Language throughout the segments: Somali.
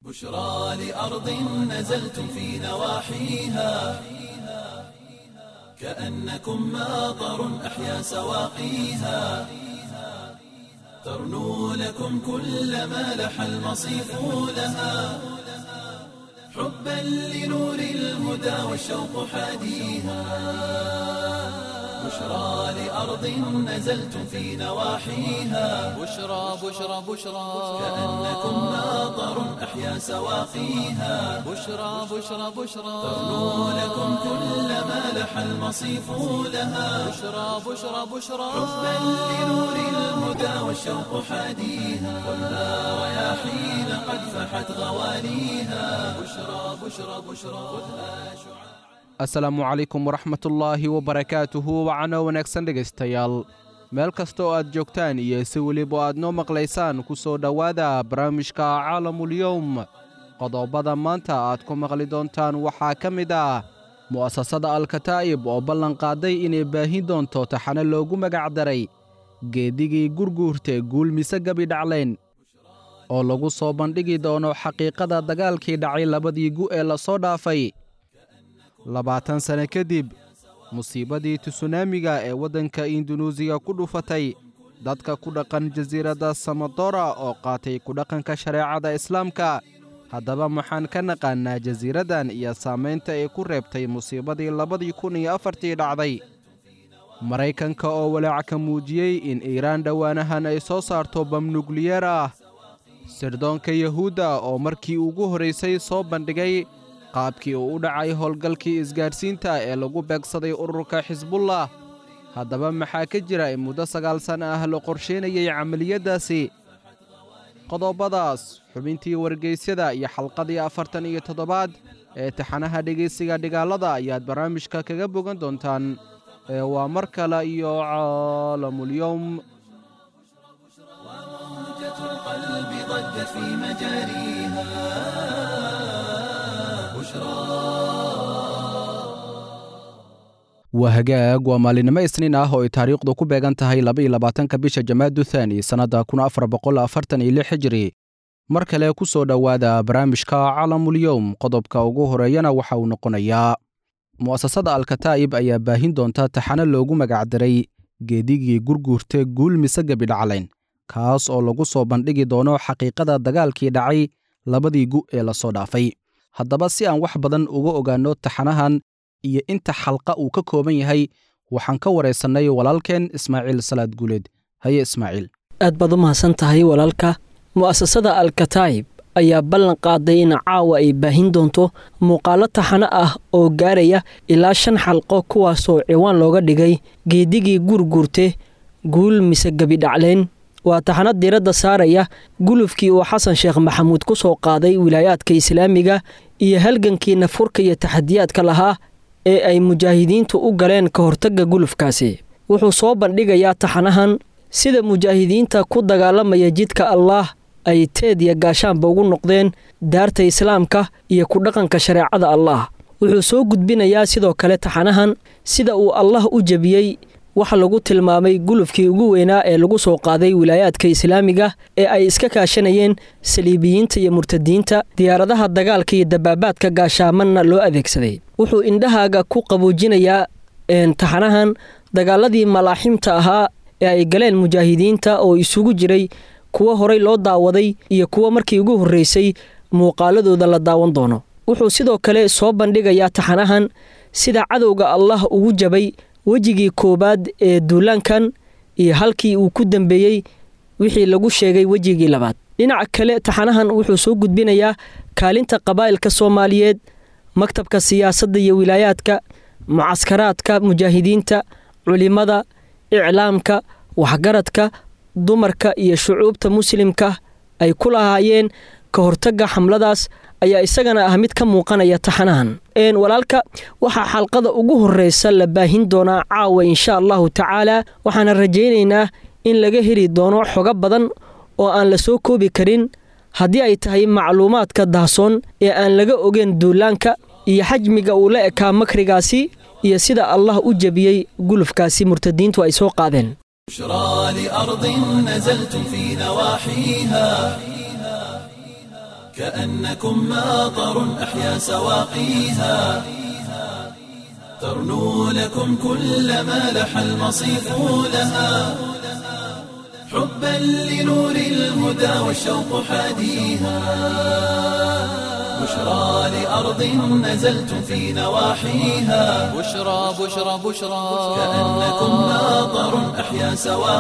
بشرى لأرض نزلتم في نواحيها كأنكم ماطر أحيا سواقيها ترنو لكم كل ما لح المصيف لها حبا لنور الهدى والشوق حاديها بشرى لأرض نزلتم في نواحيها بشرى بشرى بشرى كأنكم ماطر أحيا سواقيها بشرى بشرى بشرى ترنو لكم كل ما لح المصيف لها بشرى بشرى بشرى حبا لنور الهدى والشوق حاديها والنار رياحين قد فحت غواليها بشرى بشرى بشرى خذها شعاع asalaamu calaykum waraxmatullaahi wabarakaatuhu wacano wanaagsan dhegaystayaal meel kasta oo aad joogtaan iyo si weliba aad noo maqlaysaan ku soo dhowaada barnaamijka caalamulyowm qodobada maanta aad ku maqli doontaan waxaa ka mid ah mu'asasada alkataa'ib oo ballanqaaday inay baahin doonto taxane loogu magacdaray geedigii gurguurta guul mise gabi dhaclayn oo lagu soo bandhigi doono xaqiiqada dagaalkii dhacay labadii gu ee lasoo dhaafay labaatan sane kadib musiibadii tusunaamiga ee waddanka indunuusiya ku dhufatay dadka ku dhaqan jasiiradda samadora oo qaatay ku dhaqanka shareecada islaamka haddaba maxaan ka naqaannaa jasiiraddan iyo saamaynta ay ku reebtay musiibadii labadii kun iyo afartii dhacday maraykanka oo walaac ka muujiyey in iiraan dhowaanahan ay soo saarto bam nukliyeer ah sirdoonka yahuudda oo markii ugu horraysay soo bandhigay qaabkii uu u dhacay howlgalkii isgaadhsiinta ee lagu beegsaday ururka xisbullah haddaba maxaa ka jira in muddo sagaal sana ah la qorsheynayay camaliyaddaasi qodobadaas xubintii wargeysyada iyo xalqadii afartan iyo toddobaad ee taxanaha dhegaysiga dhigaalada ayaad barnaamijka kaga bogan doontaan ee waa mar kale iyo caalamulyowm موجة القلب ضجت في مجاريها waa hagaag waa maalinimo isniin ah oo ay taariikhdu ku beegan tahay labaiyo labaatanka bisha jamaadu thaani sannadda kun afar boqol afartan iyo lix hijiri mar kale ku soo dhowaada barnaamijka calamulyowm qodobka ugu horeeyana waxa uu noqonayaa mu'asasada alkataa'ib ayaa baahin doonta taxane loogu magacdaray geedigii gurguurta guul mise gebi dhaclayn kaas oo lagu soo bandhigi doono xaqiiqada dagaalkii dhacay labadii gu ee lasoo dhaafay haddaba si aan wax badan uga ogaanno taxanahan iyo inta xalqa uu ka kooban yahay waxaan ka waraysannay walaalkeen ismaaciil salaad guuleed haye ismaaciil aad baad u mahadsan tahay walaalka mu'asasada alkataa'ib ayaa ballan qaaday in caawa ay baahin doonto muuqaalo taxano ah oo gaaraya ilaa shan xalqo kuwaasoo ciwaan looga dhigay geedigii guurguurte guul mise gebidhacleen waa taxano diiradda saaraya gulufkii uu xasan sheekh maxamuud ku soo qaaday wilaayaadka islaamiga iyo halgankii nafurka iyo taxadiyaadka lahaa ee ay mujaahidiintu u galeen ka hortagga gulufkaasi wuxuu soo bandhigayaa taxanahan sida mujaahidiinta ku dagaalamaya jidka allaah ay teed iyo gaashaanba ugu noqdeen daarta islaamka iyo ku dhaqanka shareecada allaah wuxuu soo gudbinayaa sidoo kale taxanahan sida uu allah u jebiyey waxa lagu tilmaamay gulufkii ugu weynaa ee lagu soo qaaday wilaayaadka islaamiga ee ay iska kaashanayeen saliibiyiinta iyo murtadiinta diyaaradaha dagaalka iyo dabaabaadka gaashaamanna loo adeegsaday wuxuu indhahaaga ku qaboojinayaa taxanahan dagaaladii malaaximta ahaa ee ay galeen mujaahidiinta oo isugu jiray kuwo horay loo daawaday iyo kuwo markii ugu horreysay muuqaaladooda la daawan doono wuxuu sidoo kale soo bandhigayaa taxanahan sida cadowga allah ugu jabay wejigii koowaad ee duulaankan iyo halkii uu ku dambeeyey wixii lagu sheegay wejigii labaad dhinaca kale taxanahan wuxuu soo gudbinayaa kaalinta qabaa'ilka soomaaliyeed maktabka siyaasadda iyo wilaayaadka mucaskaraadka mujaahidiinta culimada iclaamka waxgaradka dumarka iyo shucuubta muslimka ay ku lahaayeen ka hortagga xamladaas ayaa isagana ah mid ka muuqanaya taxanahan walaalka waxaa xalqada ugu horreysa la baahin doonaa caawa insha allahu tacaala waxaana rajaynaynaa in laga heli doono xogo badan oo aan la soo koobi karin haddii ay tahay macluumaadka dahsoon ee aan laga ogeyn duulaanka iyo xajmiga uu la ekaa makrigaasi iyo sida allah u jebiyey gulufkaasi murtadiintu ay soo qaadeen بشرى لأرض نزلتم في نواحيها كأنكم ماطر أحيا سواقيها ترنو لكم كل ما لح المصيف لها حبا لنور الهدى والشوق حاديها بشرى لأرض نزلتم في نواحيها بشرى بشرى بشرى كأنكم ماطر أحيا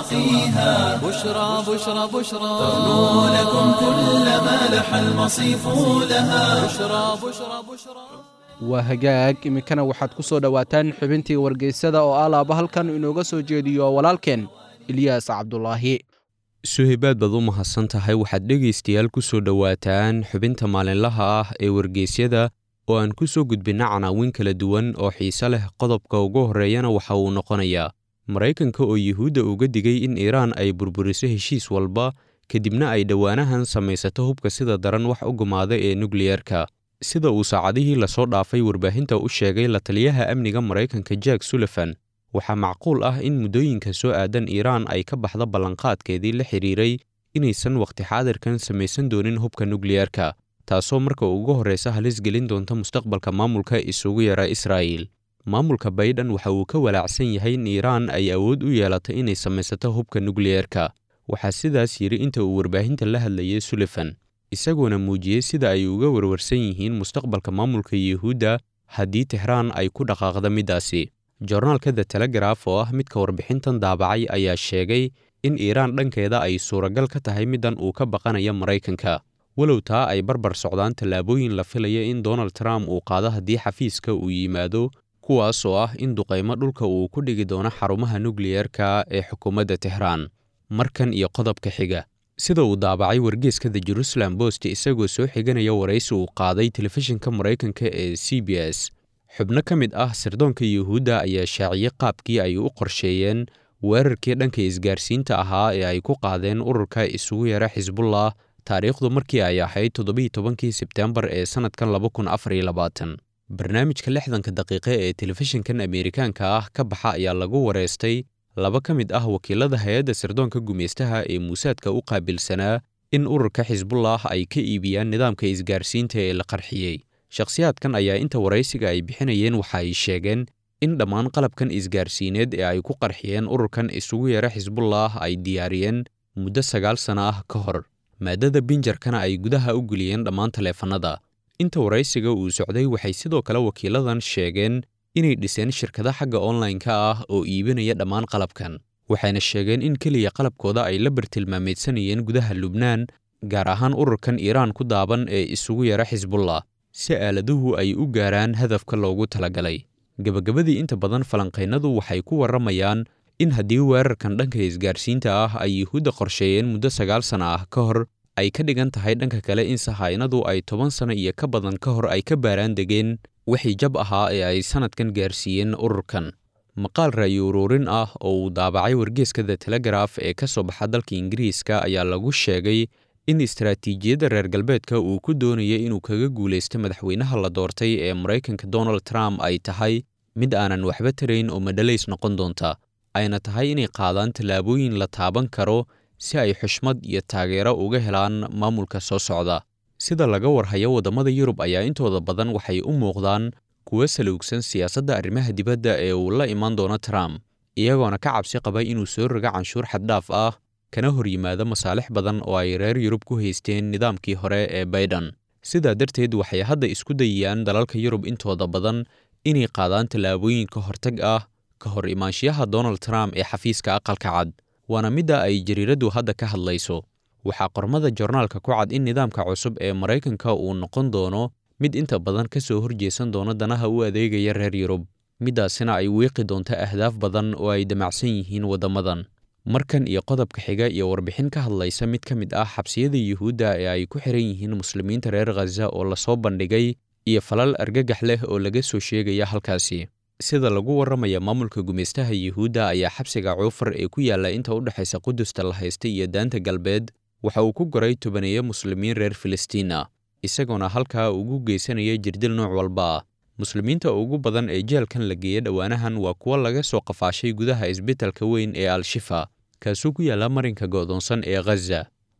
سواقيها بشرى بشرى بشرى ترنو لكم كل ما لح المصيف لها بشرى بشرى بشرى waa hagaag iminkana waxaad ku soo dhowaataan xubintii wargeysada oo alaaba halkan inooga soo jeediyo walaalkeen ilyaas cabdulaahi suhaybaad baad u mahadsan tahay waxaad dhegaystayaal ku soo dhowaataan xubinta maalinlaha ah ee wargeysyada oo aan ku soo gudbinna canaawin kala duwan oo xiise leh qodobka ugu horreeyana waxa uu noqonayaa maraykanka oo yuhuudda uga digay in iiraan ay burburiso heshiis walba kadibna ay dhowaanahan samaysato hubka sida daran wax u gumaada ee nukliyerka sida uu saacadihii lasoo dhaafay warbaahinta u sheegay la taliyaha amniga maraykanka jack sullivan waxaa macquul ah in muddooyinka soo aadan iiraan ay ka baxda ballanqaadkeedii la xidhiiray inaysan wakhti xaadirkan samaysan doonin hubka nukliyerka taasoo marka ugu horraysa halis gelin doonta mustaqbalka maamulka isugu yara israa'iil maamulka baydhan waxa uu ka walaacsan yahay in iiraan ay awood u yeelato inay samaysato hubka nukliyerka waxaa sidaas yidhi inta uu warbaahinta la hadlayay sullivan isagoona muujiyey sida ay uga warwarsan yihiin mustaqbalka maamulka yuhuudda haddii tixraan ay ku dhaqaaqda middaasi jornaalka the telegraf oo ah midka warbixintan daabacay ayaa sheegay in iiraan dhankeeda ay suuragal ka tahay middan uu ka baqanaya maraykanka walow taa ay barbar socdaan tallaabooyin la filaya in donald trump uu qaado haddii xafiiska uu yimaado kuwaas oo ah in duqaymo dhulka uu ku dhigi doono xarumaha nukliyerka ee xukuumadda tixraan markan iyo qodobka xiga sida uu daabacay wargeeska the jerusalem bost isagoo soo xiganaya waraysi uu qaaday telefishinka maraykanka ee c b s xubno ka mid ah sirdoonka yuhuudda ayaa shaaciyey qaabkii ay u qorsheeyeen weerarkii dhanka isgaarsiinta ahaa ee ay ku qaadeen ururka isugu yara xisbullah taariikhdu markii ay ahayd toddobiiy tobankii sebteembar ee sannadkan laba kun afar iyo labaatan barnaamijka lixdanka daqiiqe ee telefishinkan ameerikaanka ah ka baxa ayaa lagu wareystay laba ka mid ah wakiilada hay-adda sirdoonka gumaystaha ee muusaadka u qaabilsanaa in ururka xisbullah ay ka iibiyaan nidaamka isgaarsiinta ee la qarxiyey shakhsiyaadkan ayaa inta waraysiga ay bixinayeen waxa ay sheegeen in dhammaan qalabkan isgaarsiineed ee ay ku qarxiyeen ururkan isugu yara xisbullah ay diyaariyeen muddo sagaal sana ah ka hor maadada binjarkana ay gudaha u geliyeen dhammaan taleefannada inta waraysiga uu socday waxay sidoo kale wakiiladan sheegeen inay dhiseen shirkado xagga online-ka ah oo iibinaya dhammaan qalabkan waxayna sheegeen in keliya qalabkooda ay la bartilmaameedsanayeen gudaha lubnaan gaar ahaan ururkan iiraan ku daaban ee isugu yara xisbullah si aaladuhu ay u gaaraan hadafka loogu talagalay gebagabadii inta badan falanqaynadu waxay ku warramayaan in haddii weerarkan dhanka isgaarsiinta ah ay yuhuudda qorsheeyeen muddo sagaal sana ah ka hor ay ka dhigan tahay dhanka kale in sahaynadu ay toban sano iyo ka badan ka hor ay ka baaraan degeen wixii jab ahaa ee ay sannadkan gaarsiiyeen ururkan maqaal ra'yi uruurin ah oo uu daabacay wargeeska the telegraf ee ka soo baxa dalka ingiriiska ayaa lagu sheegay in istaraatiijiyadda reer galbeedka uu ku doonaya inuu kaga guulaysto madaxweynaha la doortay ee maraykanka donald trump ay tahay mid aanan waxba tarayn oo madhalays noqon doonta ayna tahay inay qaadaan tallaabooyin la taaban karo si ay xushmad iyo taageero uga helaan maamulka soo socda sida laga warhayo waddamada yurub ayaa intooda badan waxay u muuqdaan kuwa saluugsan siyaasadda arrimaha dibadda ee uu la imaan doono trump iyagoona ka cabsi qaba inuu soo rogo canshuur xaddhaaf ah kana hor yimaado masaalix badan oo ay reer yurub ku haysteen nidaamkii hore ee baydhan sidaa darteed waxay hadda isku dayayaan dalalka yurub intooda badan inay qaadaan tallaabooyin ka hortag ah ka hor imaanshiyaha donald trump ee xafiiska aqalka cad waana midda ay jariiraddu hadda ka hadlayso waxaa qormada jornaalka ku cad in nidaamka cusub ee maraykanka uu noqon doono mid inta badan ka soo horjeesan doono danaha u adeegaya reer yurub middaasina ay wiiqi doonto ahdaaf badan oo ay damacsan yihiin waddamadan markan iyo qodobka xiga iyo warbixin ka hadlaysa mid ka mid ah xabsiyada yuhuudda ee ay ku xiran yihiin muslimiinta reer khaza oo lasoo bandhigay iyo falal argagax leh oo laga soo sheegaya halkaasi sida lagu warramaya maamulka gumaystaha yuhuudda ayaa xabsiga cuufar ee ku yaalla inta u dhexaysa qudusta la haysta iyo daanta galbeed waxa uu ku goray tobaneeyo muslimiin reer filistiin ah isagoona halkaa ugu geysanaya jirdil nooc walba ah muslimiinta ugu badan ee jeelkan la geeya dhowaanahan waa kuwo laga soo qafaashay gudaha isbitalka weyn ee al-shifa kaasuu ku yaalla marinka go'doonsan ee khaza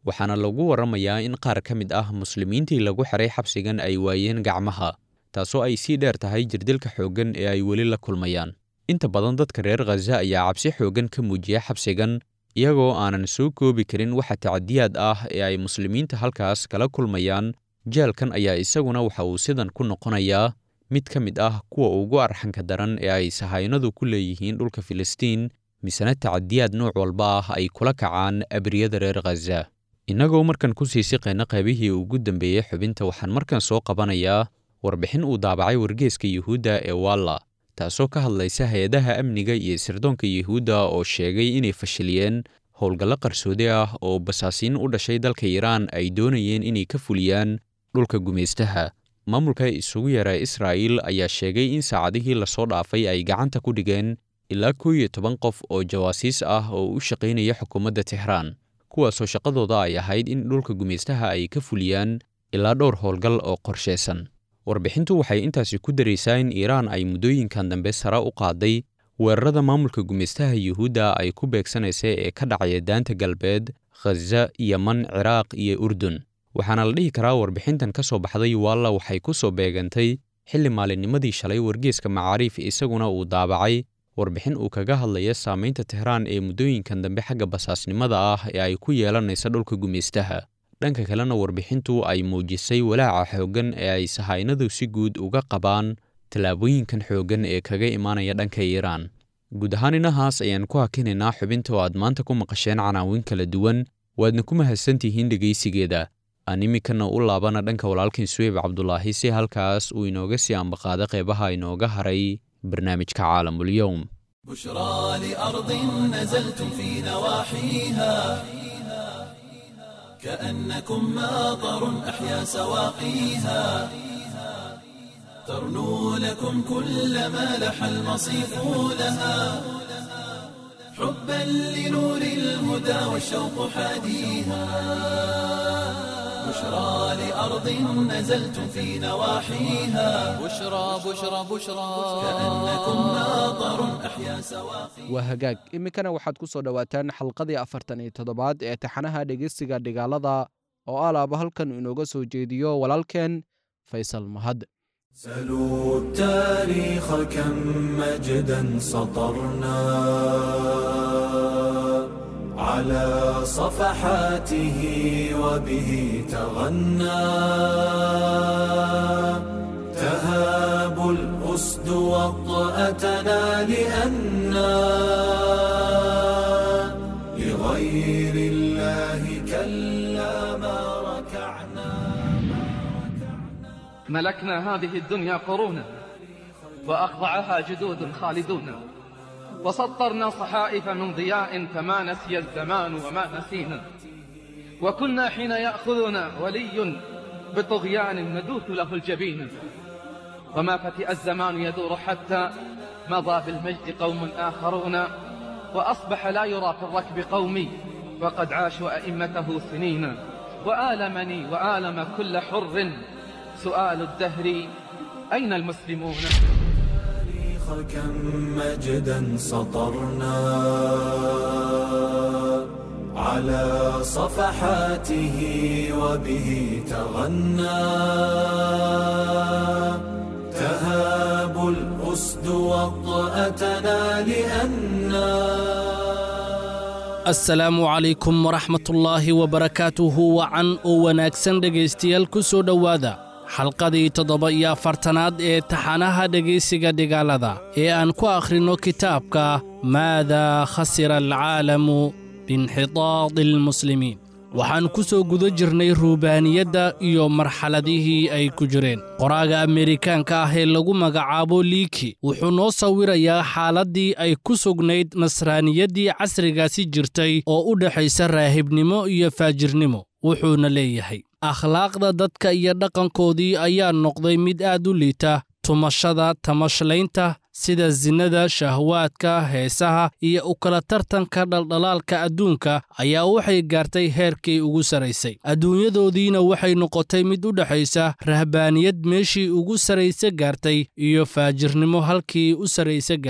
waxaana lagu warramayaa in qaar ka mid ah muslimiintii lagu xiray xabsigan ay waayeen gacmaha taasoo ay sii dheer tahay jirdilka xooggan ee ay weli la kulmayaan inta badan dadka reer khaza ayaa cabsi xooggan ka muujiya xabsigan iyagoo aanan soo koobi karin waxa tacadiyaad ah ee ay muslimiinta halkaas kala kulmayaan jeelkan ayaa isaguna waxa uu sidan ku noqonayaa mid ka mid ah kuwa ugu arxanka daran ee ay sahaynadu ku leeyihiin dhulka filistiin misena tacadiyaad nooc walba ah ay kula kacaan abriyada reer khaza innagoo markan ku sii siqayna qaybihii ugu dambeeyey xubinta waxaan markan soo qabanayaa warbixin uu daabacay wargeeska yuhuudda ee walla taasoo ka hadlaysa hay-adaha amniga iyo sirdoonka yuhuudda oo sheegay inay fashiliyeen howlgallo qarsoodi ah oo basaasiin u dhashay dalka iiraan ay doonayeen inay ka fuliyaan dhulka gumaystaha maamulka isugu yara israa'iil ayaa sheegay in saacadihii lasoo dhaafay ay gacanta ku dhigeen ilaa kow iyo toban qof oo jawaasiis ah oo u shaqaynaya xukuumadda tixraan kuwaasoo shaqadooda ay ahayd in dhulka gumaystaha ay ka fuliyaan ilaa dhowr howlgal oo qorshaysan warbixintu waxay intaasi ku daraysaa in iiraan ay muddooyinkan dambe sare u qaaday weerarada maamulka gumaystaha yuhuudda ay ku beegsanaysa ee ka dhacaya daanta galbeed khaza yeman ciraaq iyo urdun waxaana la dhihi karaa warbixintan ka soo baxday waalla waxay ku soo beegantay xilli maalinnimadii shalay wargeeska macaariif isaguna uu daabacay warbixin uu kaga hadlaya saamaynta tehraan ee muddooyinkan dambe xagga basaasnimada ah ee ay ku yeelanaysa dhulka gumaystaha dhanka kalena warbixintu ay muujisay walaaca xooggan ee ay sahaynadu si guud uga qabaan tallaabooyinkan xooggan ee kaga imaanaya dhanka iiraan guud ahaan inahaas ayaan ku hakinaynaa xubinta oo aad maanta ku maqasheen canaawin kala duwan waadna ku mahadsantihiin dhegaysigeeda aan iminkana u laabana dhanka walaalkan suweyb cabdulaahi si halkaas uu inooga sii ambaqaado qeybaha inooga haray barnaamijka caalamulyowm بشرى لأرض نزلتم في نواحيها كأنكم ماطر أحيا سواقيها ترنو لكم كل ما لح المصيف لها حبا لنور الهدى والشوق حاديها بشرى لأرض نزلتم في نواحيها بشرى بشرى بشرى كأنكم ماطر أحيا سواقيها waa hagaag iminkana waxaad ku soo dhowaataan xalqadii afartan iyo toddobaad ee taxanaha dhegeysiga dhigaalada oo alaaba halkan inooga soo jeediyo walaalkeen faysal mahad سلوا التاريخ كم مجدا سطرنا على صفحاته وبه تغنى تهاب الأسد وطأتنا لأنا لغير الله كلا ما ركعنا ملكنا هذه الدنيا قرونا وأخضعها جدود خالدون وسطرنا صحائف من ضياء فما نسي الزمان وما نسينا وكنا حين يأخذنا ولي بطغيان ندوث له الجبين وما فتئ الزمان يدور حتى مضى بالمجد قوم آخرون وأصبح لا يرى في الركب قومي وقد عاشوا أئمته سنين وآلمني وآلم كل حر سؤال الدهر أين المسلمون التاريخ كم مجدا سطرنا على صفحاته وبه تغنى تهاب الأسد وطأتنا لأنا asalaamu calaykum waraxmatullaahi wabarakaatuhu wacan oo wanaagsan dhegaystayaal ku soo dhowaada xalqadii toddoba iyo afartanaad ee taxanaha dhegaysiga dhigaalada ee aan ku akhrinno kitaabka maadaa khasira alcaalamu biinxitaadi almuslimiin waxaan ku soo guda jirnay ruubaaniyadda iyo marxaladihii ay ku jireen qoraaga ameerikaanka ah ee lagu magacaabo liiki wuxuu noo sawirayaa xaaladdii ay ku sugnayd nasraaniyaddii casrigaasi jirtay oo u dhexaysa raahibnimo iyo faajirnimo wuxuuna leeyahay akhlaaqda dadka iyo dhaqankoodii ayaa noqday mid aad u liita tumashada tamashlaynta sida sinnada shahwaadka heesaha iyo u kala tartanka dhaldhalaalka adduunka ayaa waxay gaartay heerkii ugu sarraysay adduunyadoodiina waxay noqotay mid u dhexaysa rahbaaniyad meeshii ugu sarraysa gaartay iyo faajirnimo halkii u sarraysa gaartay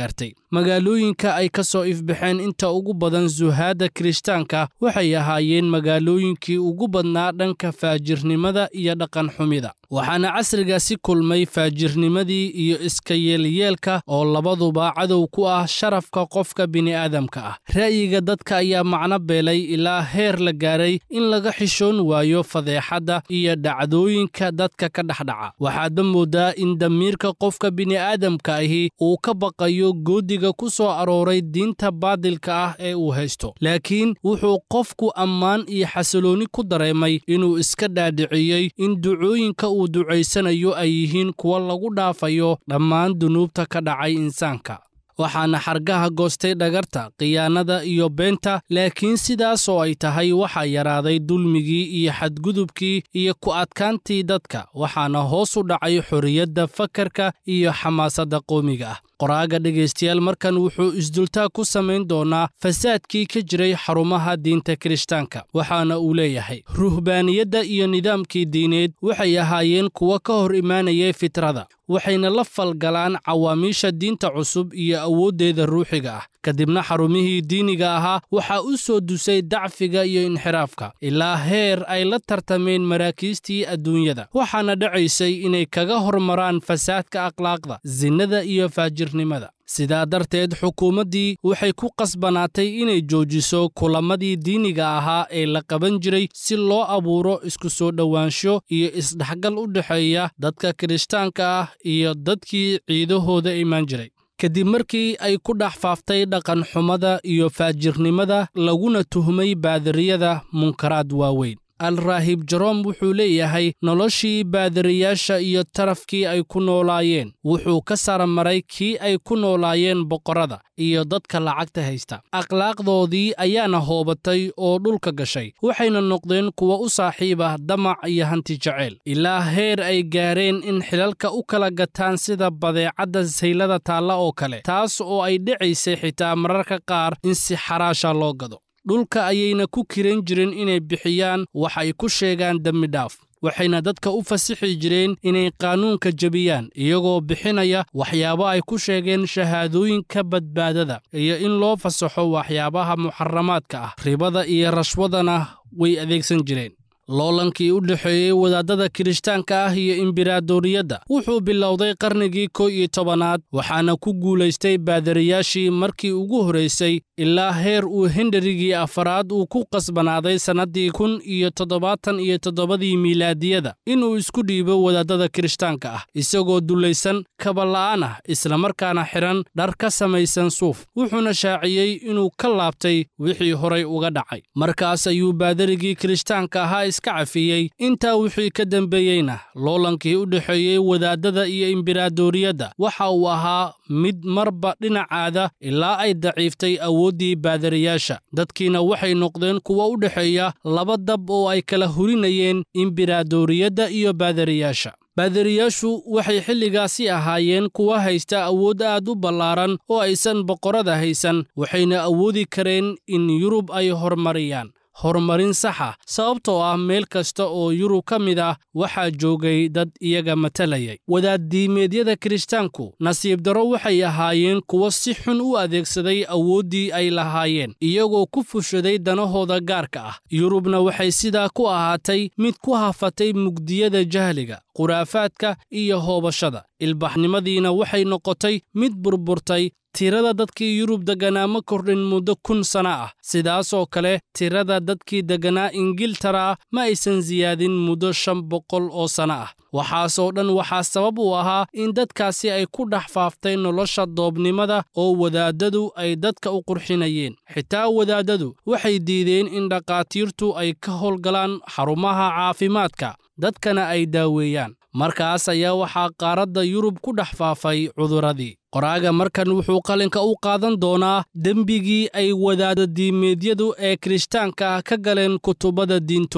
magaalooyinka ay ka soo ifbaxeen inta ugu badan suhaadda kirishtaanka waxay ahaayeen magaalooyinkii ugu badnaa dhanka faajirnimada iyo dhaqan xumida waxaana casrigaasi kulmay faajirnimadii iyo iska yeelyeelka oo labaduba cadow ku ah sharafka qofka bini'aadamka ah ra'yiga dadka ayaa macno beelay ilaa heer la gaaray in laga xishoon waayo fadeexadda iyo dhacdooyinka dadka ka dhexdhaca waxaadba moodaa in damiirka qofka bini'aadamka ahi uu ka baqayo goodiga ku soo arooray diinta baadilka ah ee uu haysto laakiin wuxuu qofku ammaan iyo xasiloonni ku dareemay inuu iska dhaadhiciyey in ducooyinka uu ducaysanayo ay yihiin kuwa lagu dhaafayo dhammaan dunuubta ka dhacay insaanka waxaana xargaha goostay dhagarta khiyaanada iyo beenta laakiin sidaas oo ay tahay waxaa yaraaday dulmigii iyo xadgudubkii iyo ku adkaantii dadka waxaana hoos u dhacay xorriyadda fakarka iyo xamaasadda qoomiga ah qoraaga dhegaystayaal markan wuxuu isdultaa ku samayn doonaa fasaadkii ka jiray xarumaha diinta kirishtaanka waxaana uu leeyahay ruhbaaniyadda iyo nidaamkii diineed waxay ahaayeen kuwa ka hor imaanayay fitrada waxayna la falgalaan cawaamiisha diinta cusub iyo awooddeeda ruuxiga ah kadibna xarumihii diiniga ahaa waxaa u soo dusay dacfiga iyo inxiraafka ilaa heer ay la tartameen maraakiistii adduunyada waxaana dhacaysay inay kaga hormaraan fasaadka akhlaaqda sinnada iyo faajirnimada sidaa darteed xukuumaddii waxay ku qasbanaatay inay joojiso kulamadii diiniga ahaa ee la qaban jiray si loo abuuro isku soo dhowaansho iyo isdhexgal u dhexeeya dadka kirishtaanka ah iyo dadkii ciidahooda imaan jiray kadib markii ay ku dhex faaftay dhaqan xumada iyo faajirnimada laguna tuhmay baadariyada munkaraad waaweyn alraahib jaroom wuxuu leeyahay noloshii baadariyaasha iyo tarafkii ay ku noolaayeen wuxuu ka saramaray kii ay ku noolaayeen boqorrada iyo dadka lacagta haysta akhlaaqdoodii ayaana hoobatay oo dhulka gashay waxayna noqdeen kuwa u saaxiib ah damac iyo hanti jeceyl ilaa heer ay gaareen in xilalka u kala gataan sida badeecadda saylada taalla oo kale taas oo ay dhacaysay xitaa mararka qaar in si xaraasha loo gado dhulka ayayna ku kiran jireen inay bixiyaan wax ay ku sheegaan dembi dhaaf waxayna dadka u fasixi jireen inay qaanuunka jebiyaan iyagoo bixinaya waxyaabo ay ku sheegeen shahaadooyinka badbaadada iyo in loo fasaxo waxyaabaha muxaramaadka ah ribada iyo rashwadana way adeegsan jireen loolankii u dhexeeyey wadaadada kirishtaanka ah iyo imberaadoriyadda wuxuu bilowday qarnigii kow iyo tobanaad waxaana ku guulaystay baadariyaashii markii ugu horraysay ilaa heer uu henderigii afaraad uu ku qasbanaaday sannaddii kun iyo toddobaatan iyo toddobadii miilaadiyada inuu isku dhiibo wadaadada kirishtaanka ah isagoo dullaysan kabala'aan ah islamarkaana xidhan dhar ka samaysan suuf wuxuuna shaaciyey inuu ka laabtay wixii horay uga dhacay markaas ayuu baadarigii kirishtaanka ahaa iska cafiyey intaa wixii ka dembeeyeyna loolankii u dhexeeyey wadaadada iyo imberaadoriyadda waxa uu ahaa mid marba dhinacaada ilaa ay daciiftay awooddii baadariyaasha dadkiina waxay noqdeen kuwa u dhexeeya laba dab oo ay kala hurinayeen imberaadoriyadda iyo baadariyaasha baadariyaashu waxay xilligaasi ahaayeen kuwa haysta awood aad u ballaaran oo aysan boqorrada haysan waxayna awoodi kareen in yurub ay hormariyaan horumarin saxa sababtoo ah meel kasta oo yurub ka mid ah waxaa joogay dad iyaga matalayay wadaaddiimeedyada kirishtaanku nasiib darro waxay ahaayeen kuwo si xun u adeegsaday awooddii ay lahaayeen iyagoo ku fushaday danahooda gaarka ah yurubna waxay sidaa ku ahaatay mid ku hafatay mugdiyada jahliga khuraafaadka iyo hoobashada ilbaxnimadiina waxay noqotay mid burburtay tirada dadkii yurub degganaa ma kordhin muddo kun sana ah sidaasoo kale tirada dadkii degganaa ingiltara ma aysan siyaadin muddo shan boqol oo sana ah waxaasoo dhan waxaa sabab u ahaa in dadkaasi ay ku dhex faaftay nolosha doobnimada oo wadaadadu ay dadka u qurxinayeen xitaa wadaadadu waxay diideen in dhakhaatiirtu ay ka howlgalaan xarumaha caafimaadka dadkana ay daaweeyaan markaas ayaa waxaa qaaradda yurub ku dhex faafay cuduradii qoraaga markan wuxuu qalinka u qaadan doonaa dembigii ay wadaadadiimeedyadu ee kirishtaanka ah ka galeen kutubada diintooda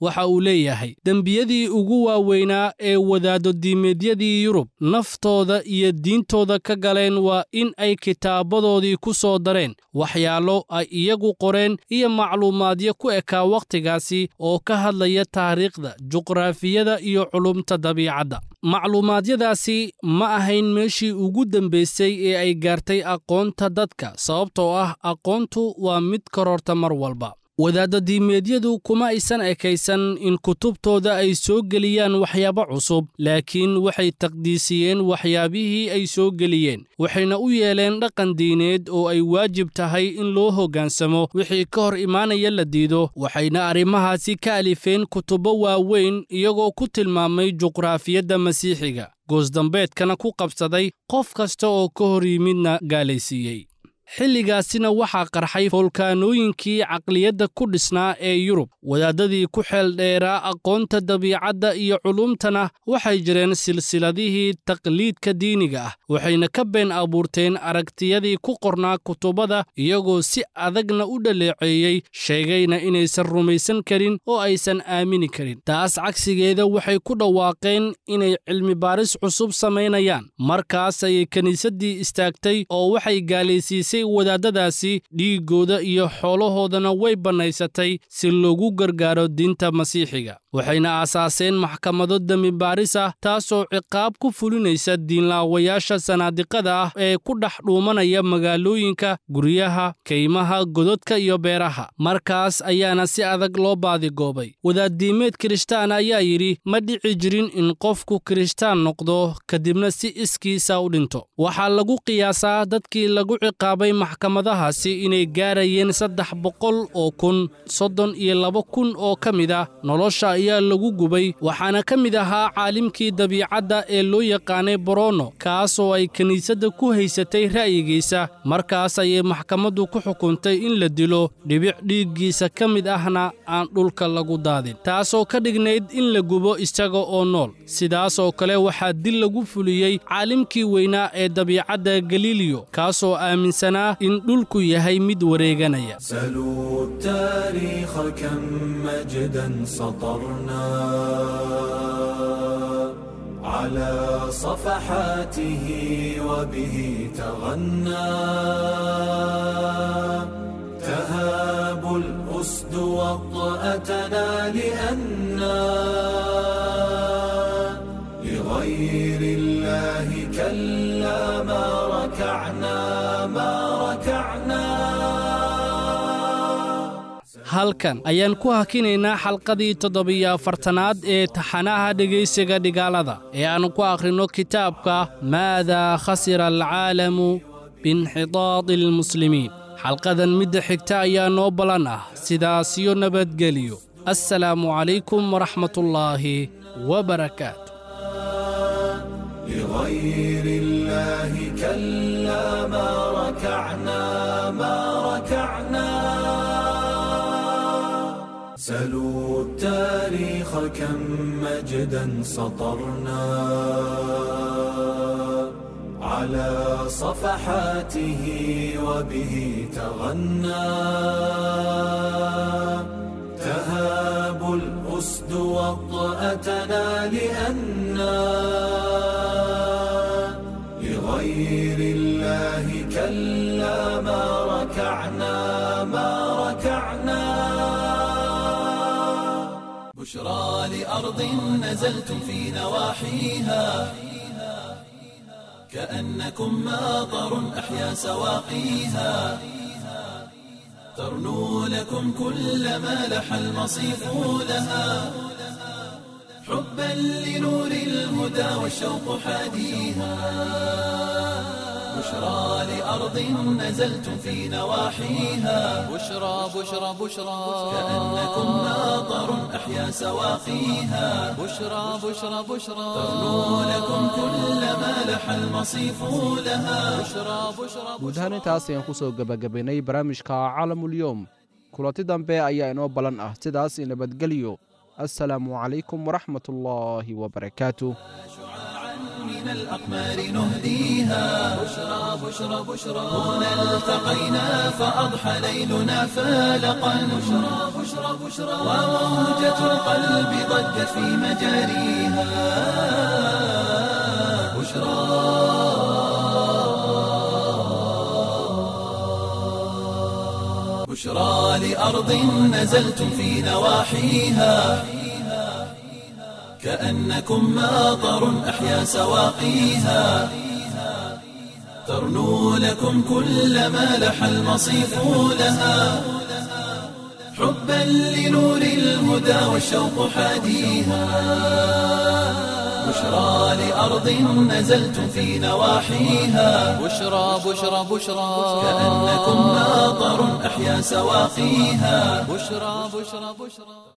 waxa uu leeyahay dembiyadii ugu waaweynaa ee wadaaddo diimeedyadii yurub naftooda iyo diintooda ka galeen waa in ay kitaabadoodii ku soo dareen waxyaalo ay iyagu qoreen iyo macluumaadyo ku ekaa wakhtigaasi oo ka hadlaya taariikhda juqraafiyada iyo culumta dabiicadda macluumaadyadaasi ma ahayn meeshii ugu dambaysay ee ay gaartay aqoonta dadka sababtoo ah aqoontu waa mid kororta mar walba wadaadda diimeedyadu kuma aysan ekaysan in kutubtooda ay soo geliyaan waxyaabo cusub laakiin waxay taqdiisiyeen waxyaabihii ay soo geliyeen waxayna u yeeleen dhaqan diineed oo ay waajib tahay in loo hoggaansamo wixii ka hor imaanaya la diido waxayna arrimahaasi ka alifeen kutubo waaweyn iyagoo ku tilmaamay juqraafiyadda masiixiga goosdambeedkana ku qabsaday qof kasta oo ka hor yimidna gaalaysiiyey xilligaasina waxaa qarxay foolkaanooyinkii caqliyadda ku dhisnaa ee yurub wadaadadii ku xeel dheeraa aqoonta dabiicadda iyo culumtana waxay jireen silsiladihii taqliidka diiniga ah waxayna ka been abuurteen aragtiyadii ku qornaa kutubada iyagoo si adagna u dhaleeceeyey sheegayna inaysan rumaysan karin oo aysan aamini karin taas cagsigeeda waxay ku dhawaaqeen inay cilmibaaris cusub samaynayaan markaas ayay kiniisaddii istaagtay oo waxay gaalaysiisay wadaadadaasi dhiiggooda iyo xoolahoodana way bannaysatay si loogu gargaaro diinta masiixiga waxayna aasaaseen maxkamado dembibaaris ah taasoo ciqaab ku fulinaysa diinlaawayaasha sanaadiqada ah ee ku dhex dhuumanaya magaalooyinka guryaha kaymaha gododka iyo beeraha markaas ayaana si adag loo baadigoobay wadaaddiimeed kirishtaan ayaa yidhi ma dhici jirin in qofku kirishtaan noqdo kadibna si iskiisa u dhinto waxaa lagu qiyaasaa dadkii lagu ciqaabay maxkamadahaasi inay gaarayeen saddex boqol oo kun soddon iyo laba kun oo ka mid ah nolosha ayaa lagu gubay waxaana ka mid ahaa caalimkii dabiicadda ee loo yaqaanay borono kaasoo ay kiniisadda ku haysatay ra'yigiisa markaas ayay maxkamaddu ku xukuntay in la dilo dhibic dhiiggiisa ka mid ahna aan dhulka lagu daadin taasoo ka dhignayd in la gubo isaga oo nool sidaasoo kale waxaa dil lagu fuliyey caalimkii weynaa ee dabiicadda galiliyo kaasoo aaminsanaa in dhulku yahay mid wareeganaya سلوا التاريخ كم مجدا سطرنا على صفحاته وبه تغنى تهاب الأسد وطأتنا لأنا لغير الله كلا ما ركعنا ما ركعنا halkan ayaan ku hakinaynaa xalqadii toddobiyo afartanaad ee taxanaha dhegaysiga dhigaalada ee aan ku akhrinno kitaabka maadaa khasira alcaalamu biinxitaadi almuslimiin xalqadan midda xigta ayaa noo ballan ah sidaasiyo nabadgeliyo assalaamu calaykum waraxmatullaahi wabarakaatu لغير الله كلا ما ركعنا ما ركعنا سلوا التاريخ كم مجدا سطرنا على صفحاته وبه تغنى تهاب الأسد وطأتنا لأنا لغير الله كلا ما ركعنا ما ركعنا بشرى لأرض نزلتم في نواحيها كأنكم ماطر أحيا سواقيها ترنو لكم كل ما لح المصيف لها حبا لنور الهدى والشوق حاديها بشرى لأرض نزلتم في نواحيها بشرى بشرى بشرى كأنكم ماطر أحيا سواقيها بشرى بشرى بشرى ترنو لكم كل ما لح المصيف لها بشرى بشرى guud ahaan intaas ayaan ku soo gebagabaynay barnaamijka caalamulyoom kulanti dambe ayaa inoo ballan ah sidaas i nabadgelyo assalaamu calaykum waraxmatullaahi wabarakaatu شعاعا من الأقمار نهديها بشرى بشرى بشرى هنا التقينا فأضحى ليلنا فالقا بشرى بشرى بشرى وموجة القلب ضجت في مجاريها بشرى لأرض نزلتم في نواحيها كأنكم ماطر أحيا سواقيها ترنو لكم كل ما لح المصيف لها حبا لنور الهدى والشوق حاديها بشرى لأرض نزلتم في نواحيها بشرى بشرى بشرى كأنكم ماطر أحيا سواقيها بشرى بشرى بشرى